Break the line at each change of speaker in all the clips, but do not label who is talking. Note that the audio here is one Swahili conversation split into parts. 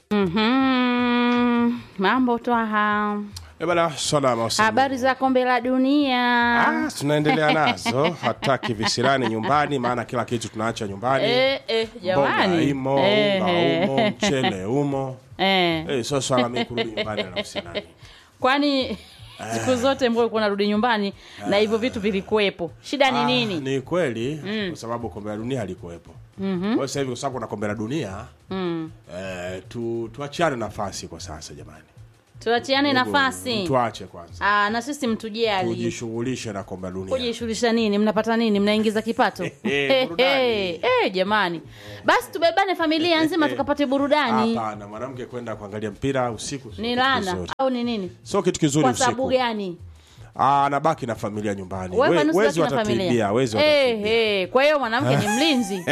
Mhm. Mambo twaha,
Eh bana, salama usiku.
habari za kombe la dunia.
Ah, tunaendelea nazo hataki visirani nyumbani, maana kila kitu tunaacha nyumbani.
Eh, eh,
Mboga
jamani
imo,
Eh,
unga
eh.
umo, mchele umo.
Eh,
Eh, sio swala mimi kurudi nyumbani na visirani.
kwani siku zote mbona ulikuwa unarudi nyumbani na hivyo vitu vilikuwepo, shida ni
Ah,
nini?
Ni kweli kwa sababu kombe la dunia halikuwepo. Kwa hiyo sasa hivi kwa sababu kuna kombe la dunia
Mm.
eh, tu, tuachiane nafasi kwa sasa jamani.
Tuachiane
Hebu,
nafasi
Tuache kwanza.
ah, na sisi mtujali
Tujishughulishe na kombe la dunia.
kujishughulisha nini, mnapata nini, mnaingiza kipato
Eh, burudani.
Eh, eh, jamani, basi tubebane familia nzima tukapate burudani.
Hapana, mwanamke kwenda kuangalia mpira usiku sio
Ni
kitu
laana
kizuri.
au ni nini?
Sio kitu kizuri
Kwa
usiku.
sababu gani?
Ah, anabaki na familia nyumbani.
Wewe
We-
kwani
Wezi
usibaki na
watatuibia,
familia?
wezi
Eh,
watatuibia.
eh, kwa hiyo mwanamke ni mlinzi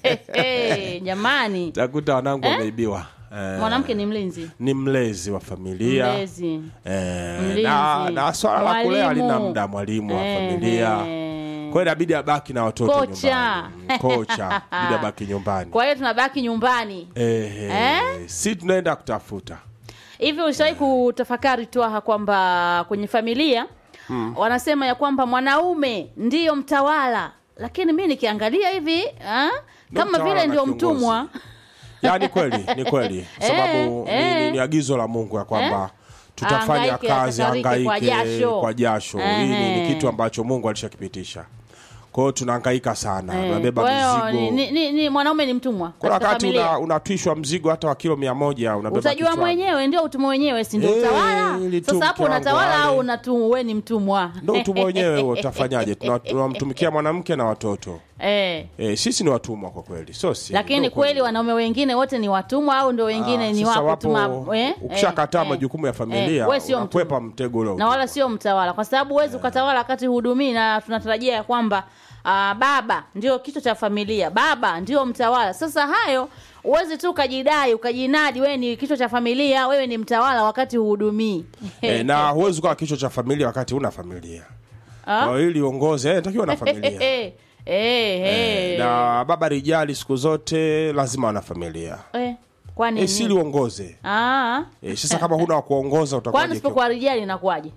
Eh, jamani,
Takuta wanangu wameibiwa. Eh,
mwanamke ni mlinzi
ni mlezi wa familia.
mlezi
Eh,
Mlinzi.
na, na swala la kulea
Mwalimu.
halina muda, mwalimu wa
Eh,
familia.
eh.
Kwa hiyo inabidi abaki na watoto
Kocha.
nyumbani. Kocha, inabidi abaki nyumbani.
kwa hiyo tunabaki nyumbani
Eh, eh,
Eh?
si tunaenda kutafuta.
hivi ulishawahi kutafakari twaha kwamba kwenye familia wanasema ya kwamba mwanaume ndiyo mtawala lakini mi nikiangalia hivi ah, kama
mtawala
vile
na
ndio
kiongozi.
mtumwa
Ya, ni kweli, ni kweli. Sababu
Eh,
ni, ni,
eh.
ni agizo la Mungu ya kwamba tutafanya
Ahangaike,
kazi
atakarike
angaike
kwa jasho.
kwa jasho. Hii ni,
Ehe.
ni kitu ambacho Mungu alishakipitisha. Kwa hiyo tunahangaika sana,
Eh,
tunabeba
kwa hiyo
mizigo.
ni, ni, ni, ni mwanaume ni mtumwa
Kuna
katika
wakati
familia
una, unatwishwa mzigo hata wa kilo mia moja unabeba
utajua
kichwani.
mwenyewe ndio utumwa wenyewe si ndio
Eh,
utawala
ili tu
sasa hapo
mke wangu
unatawala
ale.
au unatu we ni mtumwa
Ndo utumwa wenyewe huo, utafanyaje? Tuna- Tunamtumikia mwanamke na watoto
eh.
e, sisi ni watumwa kwa kweli, sio si
lakini
ndo
kweli wanaume wengine wote ni watumwa au ndo wengine
Ah,
ni
sasa
wapo tu
wapo-
ma- eh,
ukishakataa
eh,
majukumu ya
eh,
familia
we sio
unakwepa
mtumwa.
mtego ule wa
na wala sio mtawala kwa sababu huwezi ukatawala wakati hudumii na tunatarajia ya kwamba ah, baba ndio kichwa cha familia baba ndio mtawala sasa hayo huwezi tu ukajidai ukajinadi wewe ni kichwa cha familia wewe ni mtawala wakati huhudumii
e, na huwezi ukawa kichwa cha familia wakati una familia
Ah?
kwa hiyo ili uongoze eh, takiwa na familia
Eh, eh, eh.
na baba rijali siku zote lazima wana familia
Eh, kwani
e, sili
nini?
uongoze
Ah.
e, sasa kama huna wa kuongoza
kwani
utakuwaje
usipokuwa rijali inakuwaje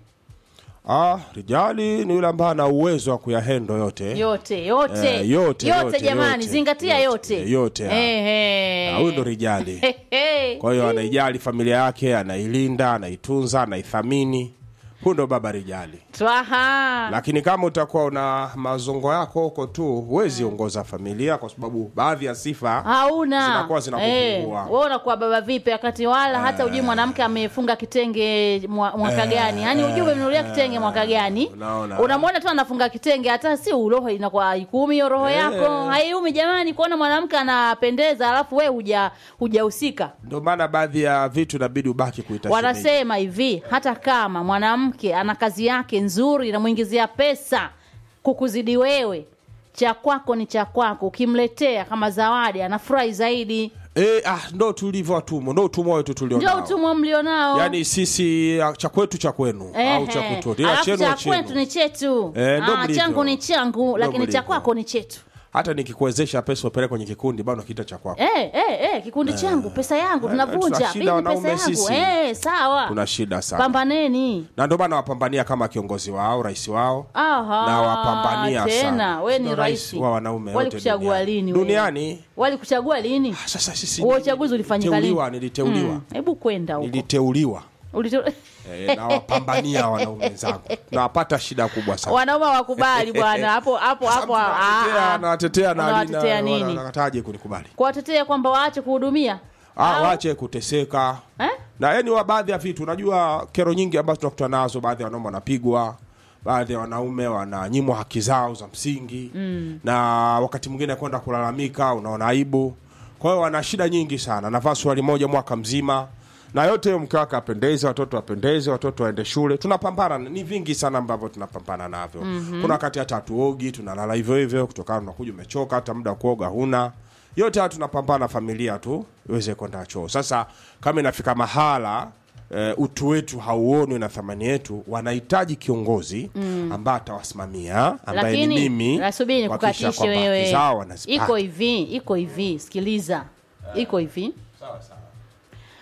Ah, rijali ni yule ambaye ana uwezo wa kuyahendo yote.
yote yote
Eh, yote, yote,
jamani
yote,
zingatia
yote,
yote
yote, ah.
Eh, eh.
Ah, Huyu ndo rijali.
He, he.
Kwa hiyo anaijali familia yake, anailinda, anaitunza, anaithamini. Huyu ndo baba rijali.
Twaha.
Lakini kama utakuwa una mazongo yako huko tu, huwezi ongoza familia kwa sababu baadhi ya sifa
hauna
zinakuwa zinakupungua.
wewe unakuwa baba vipi wakati wala hata ujui mwanamke amefunga kitenge mwa- mwaka gani yaani ujui umenunulia kitenge mwaka gani
Unaona.
unamwona tu anafunga kitenge hata si uroho inakuwa haikumi hiyo roho yako haiumi jamani kuona mwanamke anapendeza alafu we huja hujahusika
ndio maana baadhi ya vitu inabidi ubaki kuita shemeji.
wanasema hivi hata kama mwanamke ana kazi yake nzuri inamwingizia pesa kukuzidi wewe cha kwako ni cha kwako ukimletea kama zawadi anafurahi zaidi
Eh, ah, ndo tulivyo watumwa, ndo utumwa wetu
ndio
tulionao.
utumwa mlionao
Yaani sisi ah, cha kwetu cha kwenu au cha
Ehe.
kutoa. Ila
Alafu
chenu
cha
wa chenu.
kwetu ni chetu
Eh, ndo
Ah,
mlivyo.
changu ni changu lakini cha
mlivyo.
kwako ni chetu
hata nikikuwezesha pesa upeleke kwenye kikundi bado kita cha kwako
eh, eh, eh, kikundi changu pesa yangu
eh,
tunavunja
tuna shida
Mimi pesa
wanaume
yangu
sisi.
eh, sawa
kuna shida sana
pambaneni
na ndio maana wapambania kama kiongozi wao rais wao
Aha,
na wapambania
tena
sana
we ni
Ndio
rais
wa wanaume wote
walikuchagua
duniani.
lini we?
duniani
walikuchagua lini
ah, sasa sisi
huo
ni-
uchaguzi ulifanyika lini
niliteuliwa niliteuliwa
Mm, hebu kwenda huko
niliteuliwa
Ulite-
eh, na wapambania wanaume wenzangu nawapata shida kubwa sana
wanaume wakubali bwana hapo hapo hapo ah,
Nawatetea-
ah.
nawatetea na
Unawatetea
na-
nini?
wanakataje kunikubali
kuwatetea kwamba waache kuhudumia
ah,
Au?
wache kuteseka
eh?
na yani wa baadhi ya vitu unajua kero nyingi ambazo tunakutana nazo baadhi ya wanaume wanapigwa baadhi ya wanaume wananyimwa haki zao za msingi mm. na wakati mwingine kwenda kulalamika unaona aibu kwa hiyo wana shida nyingi sana navaa swali moja mwaka mzima na yote hiyo mke wake apendeze watoto wapendeze watoto waende shule tunapambana ni vingi sana ambavyo tunapambana navyo mm-hmm. kuna wakati hata hatuogi tunalala hivyo hivyo kutokana unakuja umechoka hata muda wa kuoga huna yote haya tunapambana familia tu iweze kwenda choo sasa kama inafika mahala e, utu wetu hauonwi na thamani yetu wanahitaji kiongozi mm. ambaye atawasimamia ambaye ni
lakini
mimi
nasubiri
kuhakikisha
nikukatishe
kwamba haki
wewe
zao wanazipata.
iko hivi iko hivi sikiliza iko hivi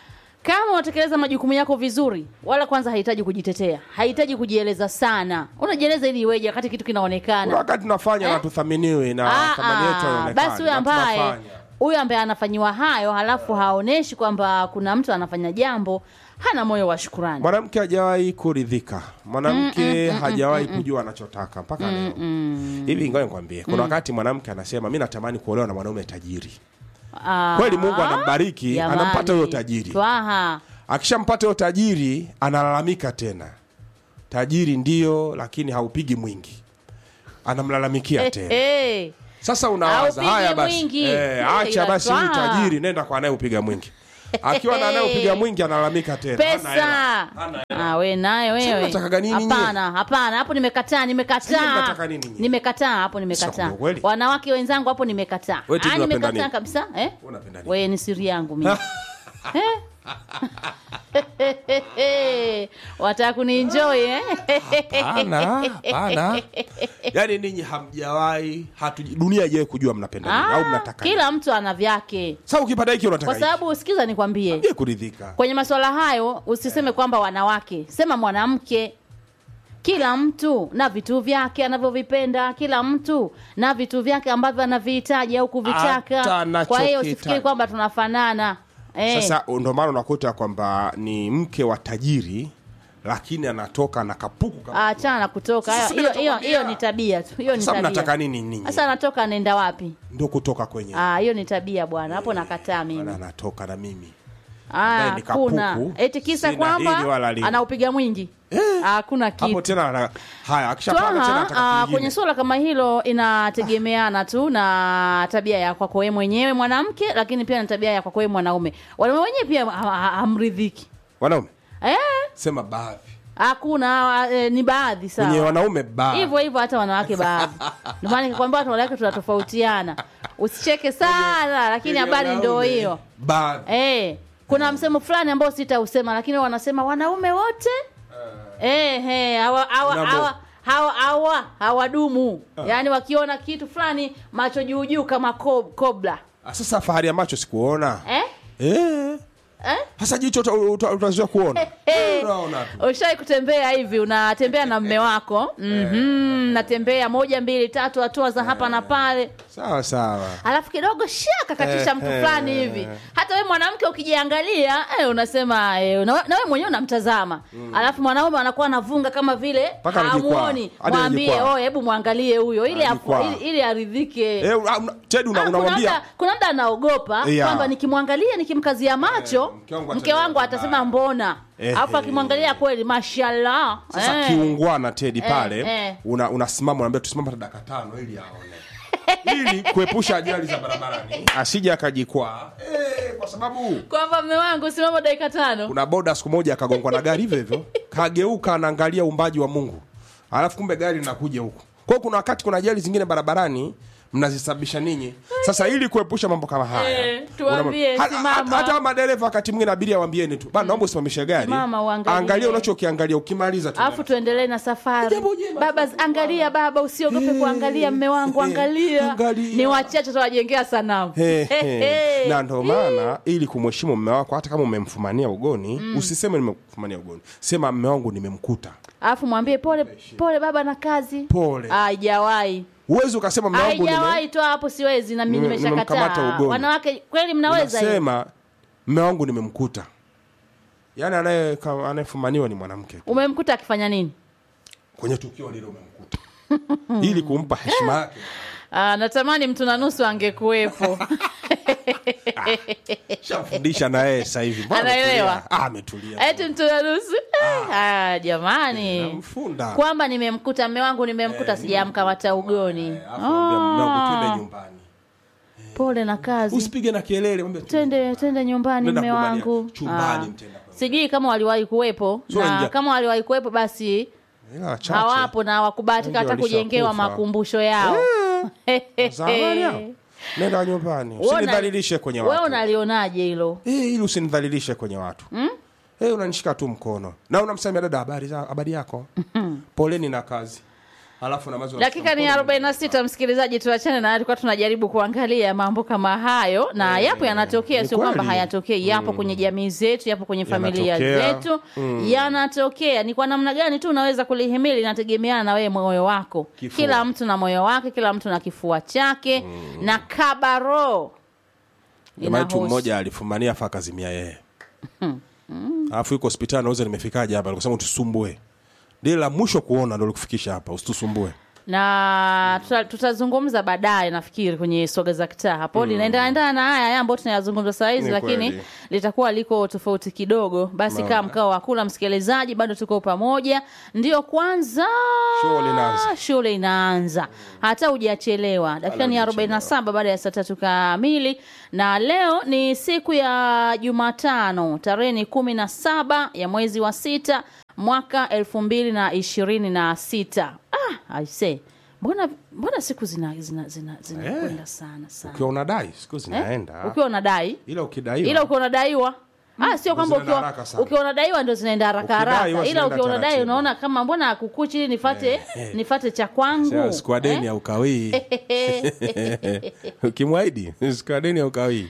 kama unatekeleza majukumu yako vizuri wala kwanza hahitaji kujitetea hahitaji kujieleza sana unajieleza ili iweje wakati kitu
kuna
kinaonekana
wakati tunafanya na tuthaminiwi na
Ah,
thamani yetu
ah,
haionekani,
basi huyo
na
ambaye
tunafanya.
huyo ambaye anafanyiwa hayo halafu haoneshi kwamba kuna mtu anafanya jambo hana moyo wa shukurani
mwanamke hajawahi kuridhika mwanamke hajawahi kujua anachotaka mpaka leo hivi ngoja nikwambie kuna wakati mwanamke anasema mi natamani kuolewa na mwanaume tajiri
Ah,
kweli mungu anambariki
jamani.
anampata huyo tajiri
Twaha.
akishampata huyo tajiri analalamika tena tajiri ndio lakini haupigi mwingi anamlalamikia tena
Eh,
sasa unawaza
Haupigi
haya basi
mwingi.
eh,
Eh,
acha basi huyu
inatwaa.
tajiri nenda kwa anayeupiga mwingi akiwa na anayeupiga mwingi analalamika tena Hana
pesa
hela. Hana
ah, we naye
Sasa
wewe
mnataka nini nyinyi?
hapana hapana hapo nimekataa
Sasa
nimekataa
mnataka nini nyinyi?
nimekataa hapo
Sio
nimekataa
kweli.
wanawake wenzangu hapo nimekataa
Wewe tu
Ah,
unapenda
nimekataa
nini?
kabisa eh?
Unapenda nini?
wewe ni siri yangu mimi Eh? wataka kunienjoy eh?
Hapana, hapana. yaani ninyi hamjawahi hatuji dunia haijawahi kujua mnapenda nini au
Ah,
mnataka nini.
kila mtu ana vyake
sasa ukipata hiki unataka
kwa
hiki.
sababu sikiza nikwambie
Je, kuridhika
kwenye masuala hayo usiseme kwamba wanawake sema mwanamke kila mtu na vitu vyake anavyovipenda kila mtu na vitu vyake ambavyo anavihitaji au
Hata
kuvitaka
anachokitaka.
kwa hiyo usifikiri kwamba tunafanana eh.
sasa ndo maana unakuta kwamba ni mke wa tajiri lakini anatoka na kapuku kama
achana na kutoka
Sasa
hiyo hiyo
nitakwambia.
hiyo ni tabia tu hiyo ni
sasa mnataka
tabia
nini ninyi
sasa anatoka anaenda wapi
ndo kutoka kwenye
ah hiyo ni tabia bwana hapo nakataa mimi
Bwana anatoka na mimi
Ah,
ambaye ni
hakuna
kapuku,
eti kisa
sina hili
kwamba
wala lile.
anaupiga mwingi Ah, hakuna kitu
hapo tena ana- haya akishapanga tena
Twaha,
anataka
ah,
kingine.
kwenye suala kama hilo inategemeana tu na tabia ya kwako wewe mwenyewe mwanamke, lakini pia na tabia ya kwako wewe mwanaume. Wanaume wenyewe pia ha- ha- hamridhiki
wanaume
eh,
sema baadhi
hakuna ah, eh, ni baadhi
kwenye
sawa
wanaume baadhi
hivyo hivyo, hata wanawake baadhi. Ndio maana nikikwambia watu wanawake tunatofautiana, usicheke sana, lakini
Kwenye
habari ndio
wanaume,
hiyo
baadhi
eh. Kuna msemo fulani ambao sitausema, lakini wanasema wanaume wote eh, eh, hawa hawa
Nabo.
hawa hawa hawa hawadumu yaani wakiona kitu fulani macho juu juu kama ko- kobra
Ah, sasa fahari ya macho sikuona
eh?
eh
Eh?
hasa jicho uta- uta- utazoea kuona
Eh.
unaona tu
ushai kutembea hivi unatembea na mme wako mm-hmm. natembea moja mbili tatu hatua za hapa na pale
sawa sawa
alafu kidogo shaka katisha mtu
Eh,
fulani
eh.
hivi hata we mwanamke ukijiangalia eh, unasema eh, na we- na we mwenyewe unamtazama alafu mwanaume anakuwa anavunga kama vile
Mpaka anajikwaa.
hamuoni
Hadi
mwambie
anajikwaa.
oh, hebu mwangalie huyo ili, afu-
Anajikwaa.
ili, ili aridhike
eh una- una- Ted una-
Ah, kuna
unamwambia
mda- kuna mda anaogopa
Yeah.
kwamba nikimwangalia nikimkazia macho
Eh, mke wangu
mke
atasema
wangu atasema mbona
Eh,
alafu
eh.
akimwangalia kweli mashallah
sasa
eh.
kiungwana tedi pale
eh.
una unasimama unaambia tusimama hata dakika tano ili aone ili kuepusha ajali za barabarani asije akajikwaa eh, kwa sababu
kwamba mme wangu simama dakika tano
kuna boda siku moja akagongwa na gari hivyo hivyo kageuka anaangalia uumbaji wa mungu alafu kumbe gari linakuja huku kwa hiyo kuna wakati kuna ajali zingine barabarani mnazisababisha ninyi sasa ili kuepusha mambo kama haya
Eh, tuambie,
unama- hata-
simama.
hata madereva wakati mwingine abiria waambieni tu bana naomba usimamishe gari
Simama, uangalie.
angalia unachokiangalia ukimaliza tu
alafu tuendelee na safari
Jambo jema.
baba angalia baba usiogope
Eh,
kuangalia mme wangu
eh,
angalia
angalia.
ni wachache tutawajengea sanamu
He,
He,
he.
he.
na ndo maana ili kumheshimu mme wako hata kama umemfumania ugoni usiseme nimemfumania ugoni sema mme wangu nimemkuta
alafu mwambie pole pole baba na kazi
Pole.
haijawahi
huwezi ukasema mme wangu nime-
haijawahi toa hapo siwezi na mimi
Nime- nimemkamata
nimeshakataa
ugoni.
wanawake kweli mnaweza hiyo
unasema mme wangu nimemkuta yaani anaye ka- anayefumaniwa ni mwanamke tu.
umemkuta akifanya nini
kwenye tukio lile umemkuta ili kumpa heshima yake
Ah, natamani mtu na nusu angekuwepo
shamfundisha na yeye sasa hivi Mbona
Anaelewa?
ametulia? Ah, ametulia
eti mtu na nusu ah, jamani
namfunda
kwamba nimemkuta mme wangu nimemkuta sijamkamata ugoni
Alafu mwambia mume wangu twende
Ah,
nyumbani
pole na kazi
usipige na kelele mwambie tu-
twende twende nyumbani
Nenda
mme
kugombania.
wangu
Chumbani
Ah.
mtenda kwa-
sijui kama waliwahi kuwepo
Sio
na
ingia-
kama waliwahi kuwepo basi
Ila wachache.
hawapo na wakubahatika
Wengi
hata kujengewa
walishakufa.
makumbusho yao
Zamani hao. nenda nyumbani
Wewe una-
usinidhalilishe kwenye
wewe
watu
unalionaje hilo
Eh, ili usinidhalilishe kwenye watu mm? unanishika tu mkono na unamsamia dada habari za habari yako poleni na kazi Alafu na maziwa
dakika ni
mkono.
46 msikilizaji tuachane na tulikuwa tunajaribu kuangalia mambo kama hayo na yapo yanatokea
ni
sio kwamba
kweli.
hayatokei yapo kwenye jamii zetu yapo kwenye familia
Yanatokea.
zetu yanatokea ni kwa namna gani tu unaweza kulihimili inategemeana na wewe moyo wako
Kifua.
kila mtu na moyo wake kila mtu na kifua chake na kabaro
Jamaa yetu
Inahusu.
mmoja alifumania afa akazimia yeye alafu yuko hospitali nauza nimefikaje hapa alikusema tusumbue ndile la mwisho kuona ndo likufikisha hapa usitusumbue
na tuta- tutazungumza baadaye nafikiri kwenye soga za kitaa hapo linaendaendana na haya haya ambayo tunayazungumza saa hizi
Ni
lakini
kweli.
litakuwa liko tofauti kidogo basi kaa mkao wa kula msikilizaji bado tuko pamoja ndio kwanza
Shughuli inaanza.
shule inaanza hata hujachelewa dakika ni
hujachelewa.
47 baada ya saa tatu kamili na leo ni siku ya jumatano tarehe ni kumi na saba ya mwezi wa sita mwaka elfu mbili na ishirini na sita ah, aise mbona mbona siku zinakwenda zina, zina, zinakwenda sana sana
ukiwa unadai siku
Eh?
zinaenda
ukiwa unadai
ila ukidaiwa
ila ukiwa unadaiwa Ah, sio kwamba
zinaenda
ukiwa
haraka sana.
ukiwa unadaiwa ndo zinaenda haraka
Ukidaiwa
haraka, ila
zinaenda
ukiwa unadai
taratibu.
unaona kama mbona akukuchi ili nifate nifate cha kwangu
Sasa siku ya deni
Eh?
haukawii ukimwahidi siku ya deni haukawii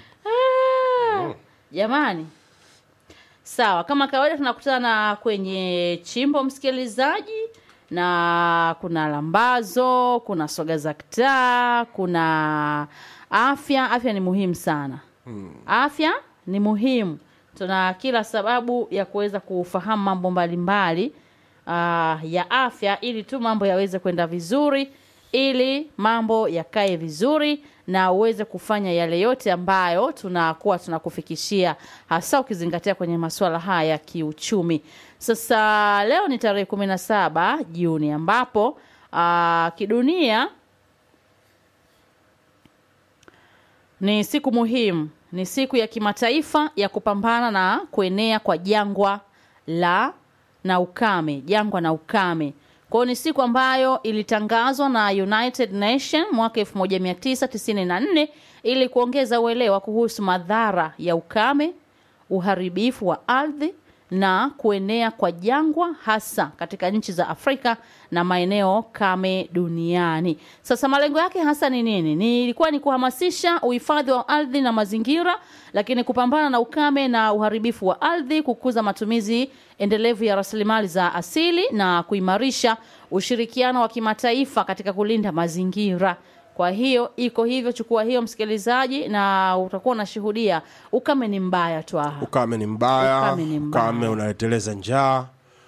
jamani sawa kama kawaida tunakutana kwenye chimbo msikilizaji na kuna lambazo kuna soga za kitaa kuna afya afya ni muhimu sana afya ni muhimu tuna kila sababu ya kuweza kufahamu mambo mbalimbali uh, ya afya ili tu mambo yaweze kwenda vizuri ili mambo yakae vizuri na uweze kufanya yale yote ambayo tunakuwa tunakufikishia hasa ukizingatia kwenye masuala haya ya kiuchumi sasa leo ni tarehe kumi na saba juni ambapo uh, kidunia ni siku muhimu ni siku ya kimataifa ya kupambana na kuenea kwa jangwa la na ukame jangwa na ukame kwao ni siku ambayo ilitangazwa na united nation mwaka 1994 ili kuongeza uelewa kuhusu madhara ya ukame uharibifu wa ardhi na kuenea kwa jangwa hasa katika nchi za Afrika na maeneo kame duniani. Sasa malengo yake hasa ni nini? Ni ilikuwa ni kuhamasisha uhifadhi wa ardhi na mazingira, lakini kupambana na ukame na uharibifu wa ardhi, kukuza matumizi endelevu ya rasilimali za asili na kuimarisha ushirikiano wa kimataifa katika kulinda mazingira. Kwa hiyo iko hivyo, chukua hiyo msikilizaji, na utakuwa unashuhudia ukame ni mbaya twaha.
ukame ni mbaya
Ukame ni mbaya.
ukame unaleteleza njaa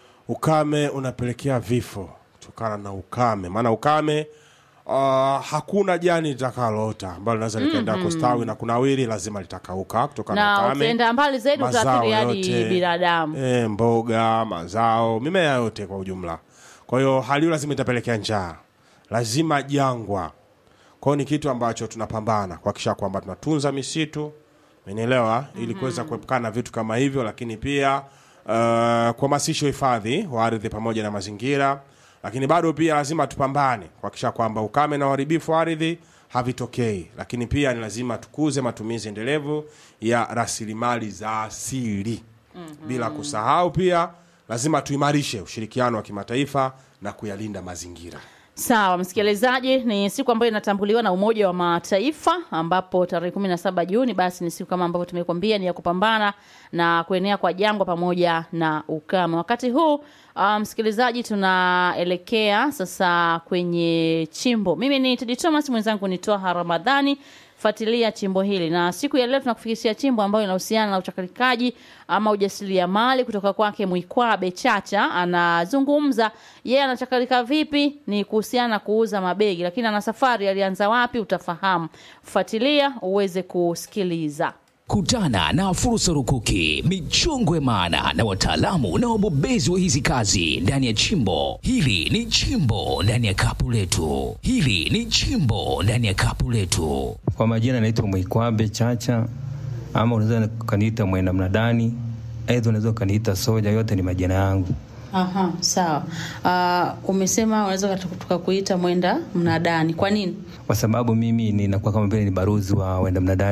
ukame unapelekea vifo kutokana na ukame maana ukame uh, hakuna jani litakaloota ambalo linaweza likaenda kustawi na kunawiri lazima litakauka kutokana na
na
ukame
ukienda mbali zaidi
mazao
utaathiri hadi
yote,
binadamu
e, mboga mazao mimea yote kwa ujumla kwa hiyo hali hiyo lazima itapelekea njaa lazima jangwa kwa hiyo ni kitu ambacho tunapambana kuhakikisha kwamba tunatunza misitu umenielewa ili kuweza kuepukana na vitu kama hivyo lakini pia uh, kuhamasisha uhifadhi wa ardhi pamoja na mazingira lakini bado pia lazima tupambane kuhakikisha kwamba ukame na uharibifu wa ardhi havitokei lakini pia ni lazima tukuze matumizi endelevu ya rasilimali za asili bila kusahau pia lazima tuimarishe ushirikiano wa kimataifa na kuyalinda mazingira
sawa msikilizaji ni siku ambayo inatambuliwa na umoja wa mataifa ambapo tarehe kumi na saba juni basi ni siku kama ambavyo tumekuambia ni ya kupambana na kuenea kwa jangwa pamoja na ukame wakati huu uh, msikilizaji tunaelekea sasa kwenye chimbo mimi ni tedi thomas mwenzangu ni toha ramadhani fuatilia chimbo hili na siku ya leo tunakufikishia chimbo ambayo inahusiana na uchakalikaji ama ujasiriamali kutoka kwake mwikwabe chacha anazungumza yeye anachakalika vipi ni kuhusiana na kuuza mabegi lakini ana safari alianza wapi utafahamu fuatilia uweze kusikiliza
Kutana na fursa rukuki, michongwe maana na wataalamu na wabobezi wa hizi kazi ndani ya chimbo. Hili ni chimbo ndani ya kapu letu. Hili ni chimbo ndani ya kapu letu.
Kwa majina naitwa Mwikwabe Chacha, ama unaweza ukaniita mwenda mnadani, aidha unaweza ukaniita soja. Yote ni majina yangu.
Aha, sawa. Uh, umesema unaweza tukakuita mwenda mnadani. Kwa nini?
kwa sababu mimi ninakuwa kama vile ni baruzi wa wenda mnadani. Ni-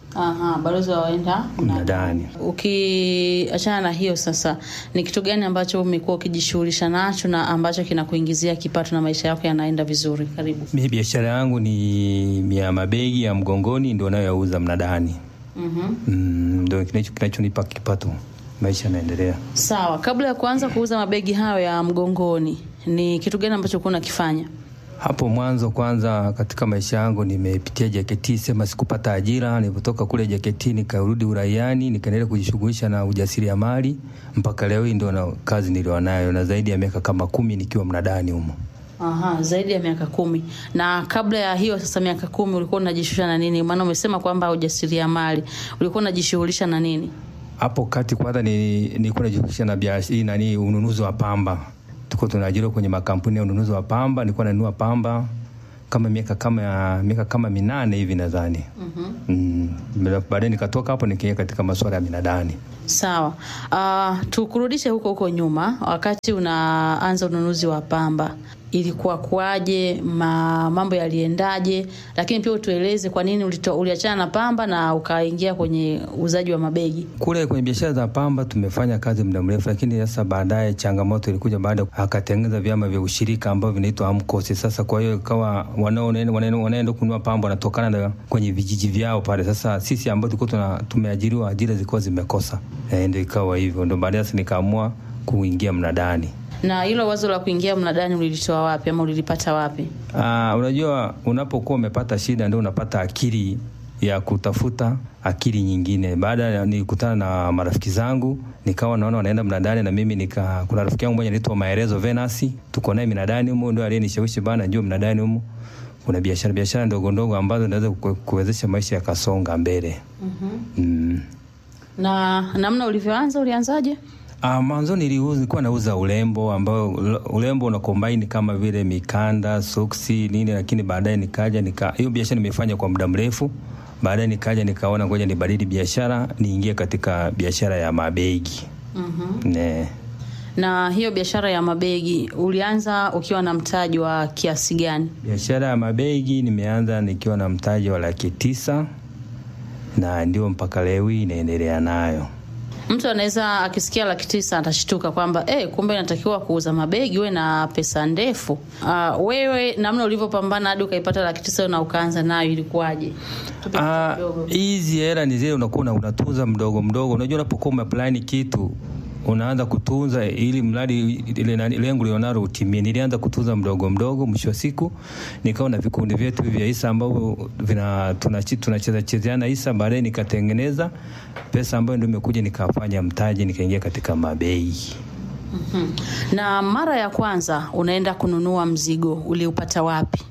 Aha, balozi wa waenda
mnadani.
Ukiachana na hiyo sasa, ni kitu gani ambacho umekuwa ukijishughulisha nacho na ambacho kinakuingizia kipato na maisha yako yanaenda vizuri? Karibu.
Mimi biashara yangu ni ya mabegi ya mgongoni, ndio nayoyauza mnadani.
Mhm.
Mm, ndio kinacho kinachonipa kipato, maisha yanaendelea.
Sawa, kabla ya kuanza kuuza mabegi hayo ya mgongoni, ni kitu gani ambacho ulikuwa unakifanya?
Hapo mwanzo kwanza, katika maisha yangu nimepitia JKT, sema sikupata ajira. Nilipotoka kule JKT nikarudi uraiani, nikaendelea kujishughulisha na ujasiriamali mpaka leo hii ndio na kazi nilionayo, na zaidi ya miaka kama kumi nikiwa mnadani humo.
Aha, zaidi ya miaka kumi. Na kabla ya hiyo sasa, miaka kumi ulikuwa unajishughulisha na nini? Maana umesema kwamba ujasiriamali, ulikuwa unajishughulisha na nini?
Hapo kati kwanza ni nilikuwa najihusisha na biashara hii nani, ununuzi wa pamba. Tuko tunaajiriwa kwenye makampuni ya ununuzi wa pamba, nilikuwa nanunua pamba kama miaka kama ya miaka kama minane hivi nadhani. Mm, baadaye nikatoka hapo nikaingia katika masuala ya minadani.
Sawa. Uh, tukurudishe huko huko nyuma, wakati unaanza ununuzi wa pamba ilikuwa kuaje? Ma, mambo yaliendaje? Lakini pia utueleze kwa nini ulito- uliachana na pamba na ukaingia kwenye uuzaji wa mabegi.
Kule kwenye biashara za pamba tumefanya kazi muda mrefu, lakini sasa baadaye changamoto ilikuja baada akatengeneza vyama vya ushirika ambavyo vinaitwa AMCOS. Sasa kwa hiyo ikawa wanaoenda wanaenda wanaenda kununua pamba wanatokana na kwenye vijiji vyao pale. Sasa sisi ambao tulikuwa tuna tumeajiriwa, ajira zilikuwa zimekosa, e, ndio ikawa hivyo, ndio baadaye sasa nikaamua kuingia mnadani.
Na hilo wazo la kuingia mnadani ulilitoa wapi ama ulilipata wapi?
Ah, unajua unapokuwa umepata shida ndio unapata akili ya kutafuta akili nyingine. Baada ya nilikutana na marafiki zangu, nikawa naona wanaenda mnadani na mimi nika, kuna rafiki yangu mmoja anaitwa Maelezo Venasi, tuko naye mnadani humo, ndio aliyenishawishi bana, njoo mnadani humo kuna biashara biashara ndogo ndogo ambazo zinaweza ku- kuwezesha maisha yakasonga mbele. mm.
Na namna ulivyoanza, ulianzaje?
Ah, mwanzo niliuza nilikuwa nauza urembo ambao urembo una combine kama vile mikanda, soksi, nini lakini baadaye nikaja nika hiyo biashara nimefanya kwa muda mrefu. Baadaye nikaja nikaona ngoja nibadili biashara, niingie katika biashara ya mabegi.
Mhm.
Ne.
Na hiyo biashara ya mabegi ulianza ukiwa na mtaji wa kiasi gani?
Biashara ya mabegi nimeanza nikiwa na mtaji wa laki tisa na ndio mpaka leo hii inaendelea nayo.
Mtu anaweza akisikia laki tisa atashtuka kwamba eh, kumbe inatakiwa kuuza mabegi uwe na pesa ndefu. Uh, wewe namna ulivyopambana hadi ukaipata laki tisa na ukaanza nayo ilikuwaje? Tupe
Ah,
kitu kidogo.
hizi hela ni zile unakuwa una- unatunza mdogo mdogo. Unajua, unapokuwa umeplani kitu unaanza kutunza ili mradi ile nani- lengo lionalo utimie. Nilianza kutunza mdogo mdogo, mwisho wa siku nikawa na vikundi vyetu hivi vya hisa ambavyo vina tunachi- tunacheza chezeana hisa. Baadaye nikatengeneza pesa ambayo ndio imekuja nikafanya mtaji, nikaingia katika mabei.
Mhm. Na mara ya kwanza unaenda kununua mzigo uliupata wapi?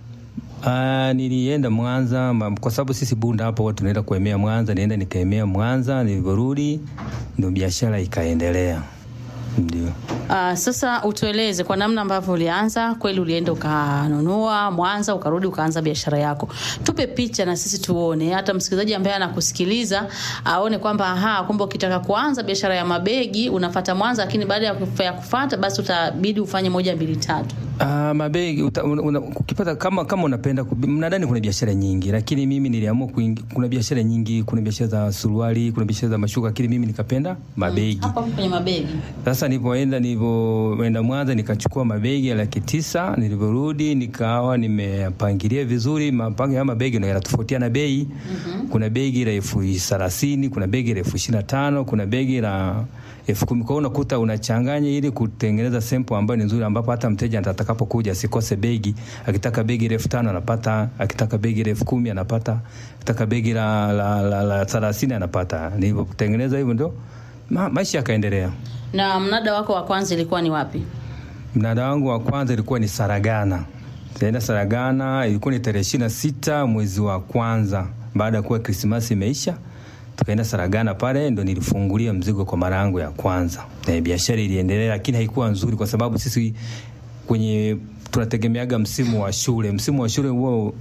Ah, nilienda Mwanza ma- kwa sababu sisi Bunda hapo watu tunaenda kuemea Mwanza. Nienda nikaemea Mwanza, nilivyorudi ndio biashara ikaendelea. Ndio.
Uh, sasa utueleze kwa namna ambavyo ulianza. Kweli ulienda ukanunua Mwanza, ukarudi ukaanza biashara yako. Tupe picha na sisi tuone, hata msikilizaji ambaye anakusikiliza aone kwamba aha, kumbe ukitaka kuanza biashara ya mabegi unafata Mwanza, lakini baada ya kuf- ya kufata basi utabidi ufanye moja mbili tatu.
Ah, mabegi uta, una, una, ukipata kama kama unapenda kubi- mnadani, kuna biashara nyingi, lakini mimi niliamua kuingi, kuna biashara nyingi, kuna biashara za suruali, kuna biashara za mashuka, lakini mimi nikapenda mabegi.
Hapo hapo kwenye mabegi.
Sasa nilipoenda nilivyoenda Mwanza nikachukua mabegi ya laki tisa. Nilivyorudi nikawa nimepangilia vizuri. Mapango ya mabegi ndio yanatofautiana bei. Kuna begi la elfu thelathini, kuna begi la elfu ishirini na tano, kuna begi la elfu kumi. Kwa hiyo unakuta unachanganya ili kutengeneza sample ambayo ni nzuri, ambapo hata mteja atakapokuja asikose begi. Akitaka begi la elfu tano anapata, akitaka begi la elfu kumi anapata, akitaka begi la la, la, la thelathini anapata. Nilivyotengeneza hivyo ndio ma, maisha yakaendelea.
Na mnada wako wa kwanza ilikuwa ni wapi?
Mnada wangu wa kwanza ilikuwa ni Saragana. Tunaenda Saragana, ilikuwa ni tarehe ishirini na sita mwezi wa kwanza baada ya kuwa Krismasi imeisha, tukaenda Saragana pale, ndo nilifungulia mzigo kwa mara yangu ya kwanza. Na biashara iliendelea, lakini haikuwa nzuri kwa sababu sisi kwenye tunategemeaga msimu wa shule. Msimu wa shule huo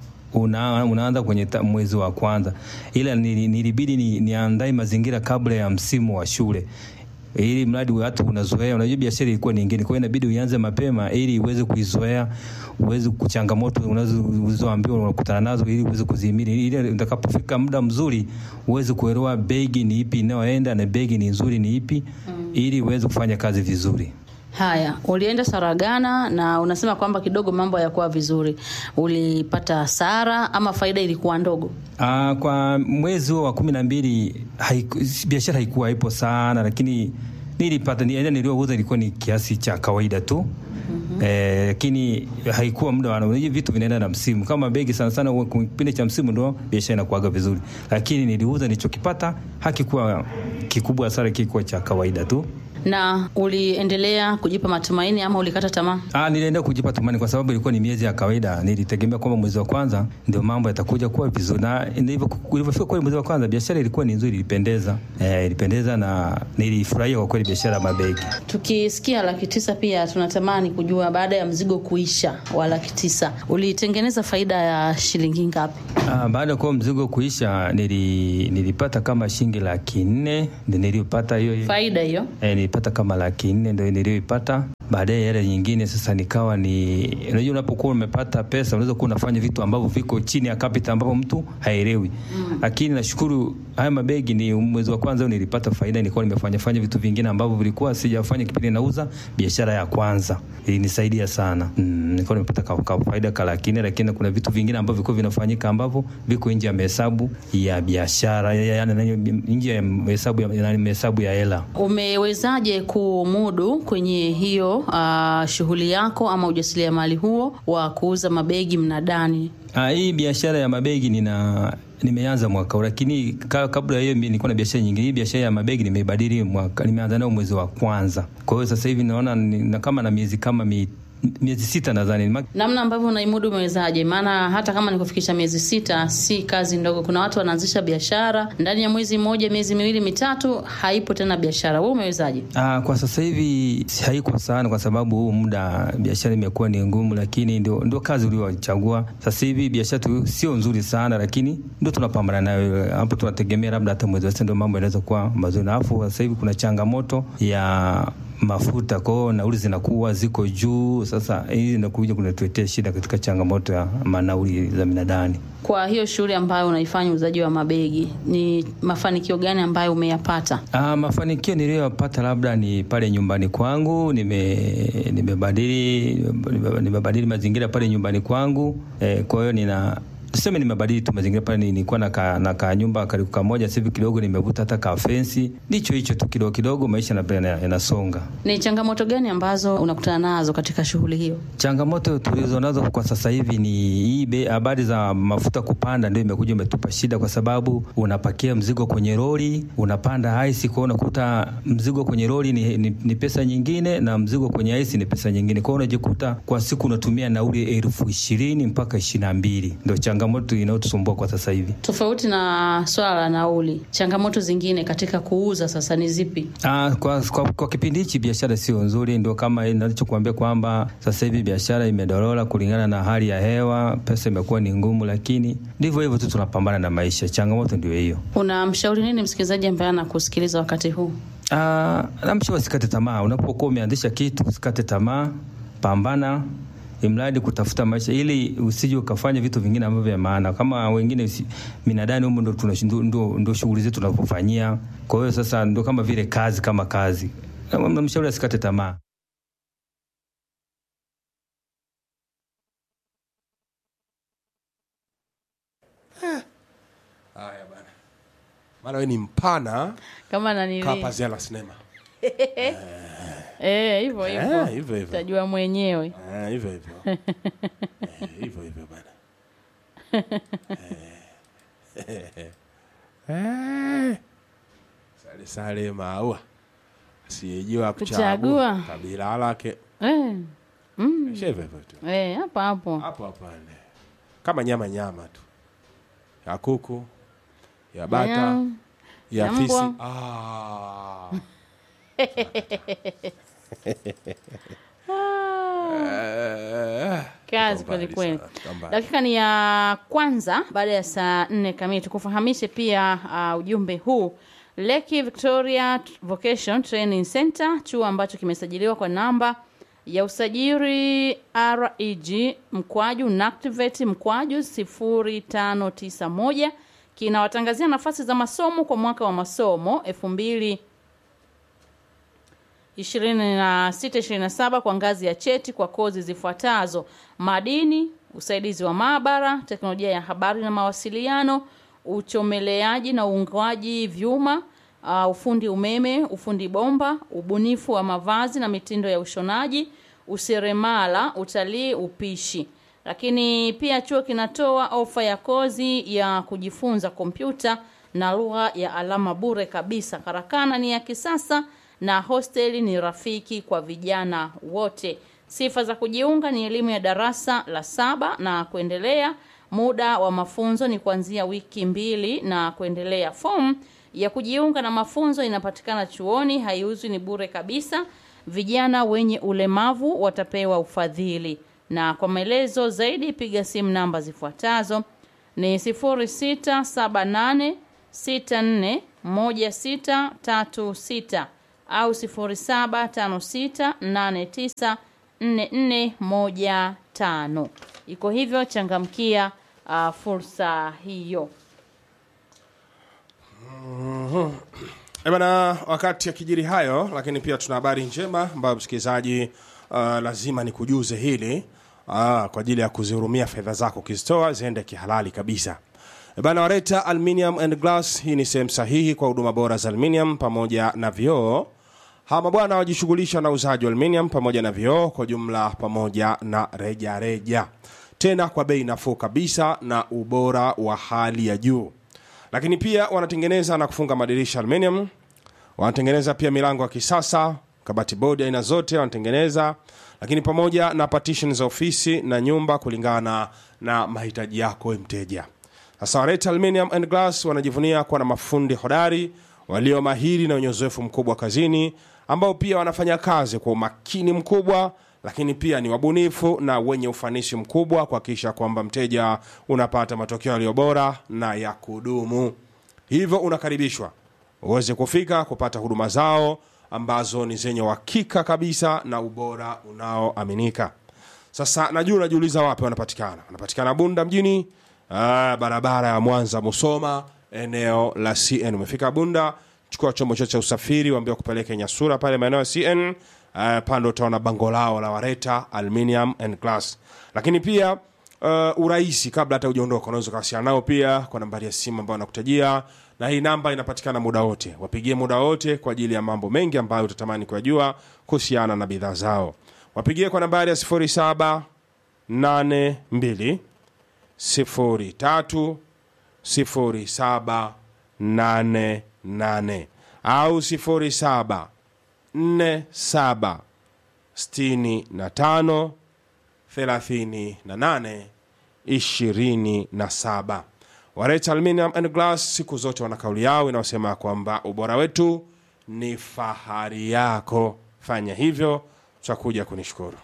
una, unaanza kwenye ta, mwezi wa kwanza, ila nili- nilibidi ni, niandae mazingira kabla ya msimu wa shule ili mradi watu unazoea. Unajua biashara ilikuwa nyingine, kwa hiyo inabidi uanze mapema ili uweze kuizoea, uweze kuchangamoto unazoambiwa unakutana nazo, ili uweze kuzihimili, ili utakapofika muda mzuri uweze kuelewa begi ni ipi inayoenda na begi ni nzuri ni ipi, ili uweze kufanya kazi vizuri.
Haya, ulienda Saragana na unasema kwamba kidogo mambo hayakuwa vizuri. Ulipata hasara ama faida ilikuwa ndogo?
Aa, kwa mwezi huo wa kumi na mbili haiku- biashara haikuwa ipo sana, lakini nilipata ni- yaani niliyouza ilikuwa ni kiasi cha kawaida tu Eh, lakini haikuwa muda wa unajua vitu vinaenda na msimu. Kama begi sana sana huwa kwa kipindi cha msimu ndo biashara inakuaga vizuri, lakini niliuza nilichokipata hakikuwa kikubwa sana, kilikuwa cha kawaida tu.
Na uliendelea kujipa matumaini ama ulikata tamaa?
Ah, nilienda kujipa tumani kwa sababu ilikuwa ni miezi ya kawaida. Nilitegemea kwamba mwezi wa kwanza ndio mambo yatakuja kuwa vizuri, na ndivyo ilivyofika kweli. Mwezi wa kwanza biashara ilikuwa ni nzuri, ilipendeza, eh, ilipendeza na nilifurahia kwa kweli biashara ya mabegi.
Tukisikia laki tisa pia tunatamani kujua baada ya mzigo kuisha wa laki tisa ulitengeneza faida ya shilingi ngapi?
Ah, baada ya kuwa mzigo kuisha nili, nilipata kama shilingi laki nne ndio nilipata hiyo hiyo.
Faida hiyo
Eh, nilipata kama laki nne ndio niliyoipata. Baadaye yale nyingine sasa nikawa ni unajua, unapokuwa umepata pesa unaweza kuwa unafanya vitu ambavyo viko chini ya capital ambapo mtu haelewi mm. Lakini nashukuru haya mabegi ni mwezi wa kwanza nilipata faida, nilikuwa nimefanya fanya vitu vingine ambavyo vilikuwa sijafanya kipindi nauza biashara ya kwanza, ilinisaidia sana mm, nilikuwa nimepata ka, ka faida ka laki nne, lakini kuna vitu vingine ambavyo vilikuwa vinafanyika ambavyo viko nje ya mahesabu ya biashara, yaani nje ya mahesabu ya, ya, mahesabu ya hela.
umewezaje kumudu kwenye hiyo uh, shughuli yako ama ujasiriamali huo wa kuuza mabegi mnadani?
Ah, hii biashara ya mabegi nina nimeanza mwaka huu, lakini ka, kabla ya hiyo mimi nilikuwa na biashara nyingine. Hii biashara ya mabegi nimeibadili mwaka, nimeanza nayo mwezi wa kwanza. Kwa hiyo sasa hivi naona ni, na kama na miezi kama mi, miezi sita nadhani Ma-
Namna ambavyo unaimudu umewezaje? Maana hata kama ni kufikisha miezi sita, si kazi ndogo. Kuna watu wanaanzisha biashara ndani ya mwezi mmoja, miezi miwili mitatu, haipo tena biashara. Wewe umewezaje?
Ah, kwa sasa hivi si- haiko sana kwa sababu huu muda biashara imekuwa ni ngumu, lakini ndio, ndio kazi uliochagua. Sasa hivi biashara tu sio nzuri sana, lakini ndio tunapambana nayo hapo. Tunategemea labda hata mwezi wa sita ndio mambo yanaweza kuwa mazuri, na alafu sasa hivi kuna changamoto ya mafuta, kwa hiyo nauli zinakuwa ziko juu. Sasa hii inakuja kunatuletea shida katika changamoto ya manauli za minadani.
Kwa hiyo shughuli ambayo unaifanya uuzaji wa mabegi, ni mafanikio gani ambayo umeyapata?
Ah, mafanikio niliyoyapata labda ni pale nyumbani kwangu nime nimebadili nime- nimebadili mazingira pale nyumbani kwangu eh, kwa hiyo nina tuseme nimebadili tu mazingira pale, ni- nilikuwa na ka, na ka nyumba karibu kamoja, sasa hivi kidogo nimevuta hata ka fensi, ndicho hicho tu, kidogo kidogo maisha yana- yana- yanasonga.
Ni changamoto gani ambazo unakutana nazo katika shughuli hiyo?
Changamoto tulizo nazo kwa sasa hivi ni hii bei- habari za mafuta kupanda, ndio imekuja imetupa shida, kwa sababu unapakia mzigo kwenye lori, unapanda ice, kwa hiyo unakuta mzigo kwenye lori ni, ni, ni pesa nyingine na mzigo kwenye ice ni pesa nyingine, kwa hiyo unajikuta kwa siku unatumia nauli elfu ishirini mpaka ishirini na mbili. Ndio changamoto inayotusumbua kwa sasa hivi.
Tofauti na swala la nauli, changamoto zingine katika kuuza sasa ni zipi?
Ah, kwa, kwa, kwa kipindi hichi biashara sio nzuri, ndio kama ninachokuambia kwamba sasa hivi biashara imedorora kulingana na hali ya hewa, pesa imekuwa ni ngumu, lakini ndivyo hivyo tu, tunapambana na maisha. Changamoto ndio hiyo.
Unamshauri nini msikilizaji ambaye anakusikiliza wakati huu?
Ah, namshauri usikate tamaa. Unapokuwa umeanzisha kitu, usikate tamaa, pambana imradi kutafuta maisha ili usije ukafanya vitu vingine ambavyo vya maana kama wengine usi- minadani humo ndo tuna- ndo- ndo ndo shughuli zetu tunapofanyia. Kwa hiyo sasa ndo kama vile kazi kama kazi. Namshauri asikate tamaa.
Haya bana, maana wewe ni mpana
Kama nanili
kaa pazia la sinema
eh, hivyo
Eh,
hivyo
hivyo hivyo
utajua mwenyewe.
Eh, hivyo hivyo Eh, hivyo hivyo bana Eh. Eh. sale sale maua asiyejua
Kuchagua.
kuchagua kabila lake
Eh,
Isha hivyo hivyo tu
eh, hapo hapo
hapo hapana kama nyama nyama tu ya kuku ya bata
Ya-
ya
ya
fisi
mbwa.
ah. Eh,
kazi
tuko mbali
kweli kweli.
sana, tuko mbali.
Dakika ni ya kwanza baada ya saa nne kamili. Tukufahamishe pia uh, ujumbe huu Lake Victoria Vocation Training Center, chuo ambacho kimesajiliwa kwa namba ya usajili REG mkwaju NACTIVATE mkwaju 0591 kinawatangazia nafasi za masomo kwa mwaka wa masomo 2000 26-27 kwa ngazi ya cheti kwa kozi zifuatazo: madini, usaidizi wa maabara, teknolojia ya habari na mawasiliano, uchomeleaji na uungwaji vyuma, uh, ufundi umeme, ufundi bomba, ubunifu wa mavazi na mitindo ya ushonaji, useremala, utalii, upishi. Lakini pia chuo kinatoa ofa ya kozi ya kujifunza kompyuta na lugha ya alama bure kabisa. Karakana ni ya kisasa na hosteli ni rafiki kwa vijana wote. Sifa za kujiunga ni elimu ya darasa la saba na kuendelea. Muda wa mafunzo ni kuanzia wiki mbili na kuendelea. Fomu ya kujiunga na mafunzo inapatikana chuoni, haiuzwi, ni bure kabisa. Vijana wenye ulemavu watapewa ufadhili, na kwa maelezo zaidi piga simu namba zifuatazo ni 0678 64 1636 au 0756894415. Iko hivyo, changamkia uh, fursa hiyo.
Eh bana, wakati akijiri hayo, lakini pia tuna habari njema ambayo msikilizaji, uh, lazima nikujuze hili uh, kwa ajili ya kuzihurumia fedha zako ukizitoa ziende kihalali kabisa. Eh bana, Wareta Aluminium and Glass, hii ni sehemu sahihi kwa huduma bora za aluminium pamoja na vioo. Hawa mabwana wajishughulisha na uuzaji wa aluminium pamoja na vioo kwa jumla pamoja na reja reja, tena kwa bei nafuu kabisa na ubora wa hali ya juu lakini pia wanatengeneza na kufunga madirisha aluminium, wanatengeneza pia milango ya kisasa, kabati bodi aina zote wanatengeneza, lakini pamoja na partition za ofisi na nyumba kulingana na mahitaji yako we mteja. Sasa Wareta Aluminium and Glass wanajivunia kuwa na mafundi hodari walio mahiri na wenye uzoefu mkubwa kazini, ambao pia wanafanya kazi kwa umakini mkubwa lakini pia ni wabunifu na wenye ufanisi mkubwa kuhakikisha kwamba mteja unapata matokeo yaliyo bora na ya kudumu. Hivyo unakaribishwa uweze kufika kupata huduma zao ambazo ni zenye uhakika kabisa na ubora unaoaminika. Sasa najua unajiuliza wapi wanapatikana. Wanapatikana Bunda mjini, ah, barabara ya Mwanza Musoma, eneo la CN. Umefika Bunda, chukua chombo chote cha usafiri, waambie kupeleke Nyasura pale maeneo ya CN. Uh, pande utaona bango lao la Wareta Aluminium and Glass. Lakini pia uh, urahisi, kabla hata hujaondoka, unaweza kuwasiliana nao pia kwa nambari ya simu ambayo nakutajia, na hii namba inapatikana muda wote. Wapigie muda wote kwa ajili ya mambo mengi ambayo utatamani kuyajua kuhusiana na bidhaa zao. Wapigie kwa nambari ya 0782 03 0788 au 07 47 65 38 27. Wareta Aluminium and Glass siku zote wana kauli yao inayosema kwamba ubora wetu ni fahari yako. Fanya hivyo, tutakuja kunishukuru.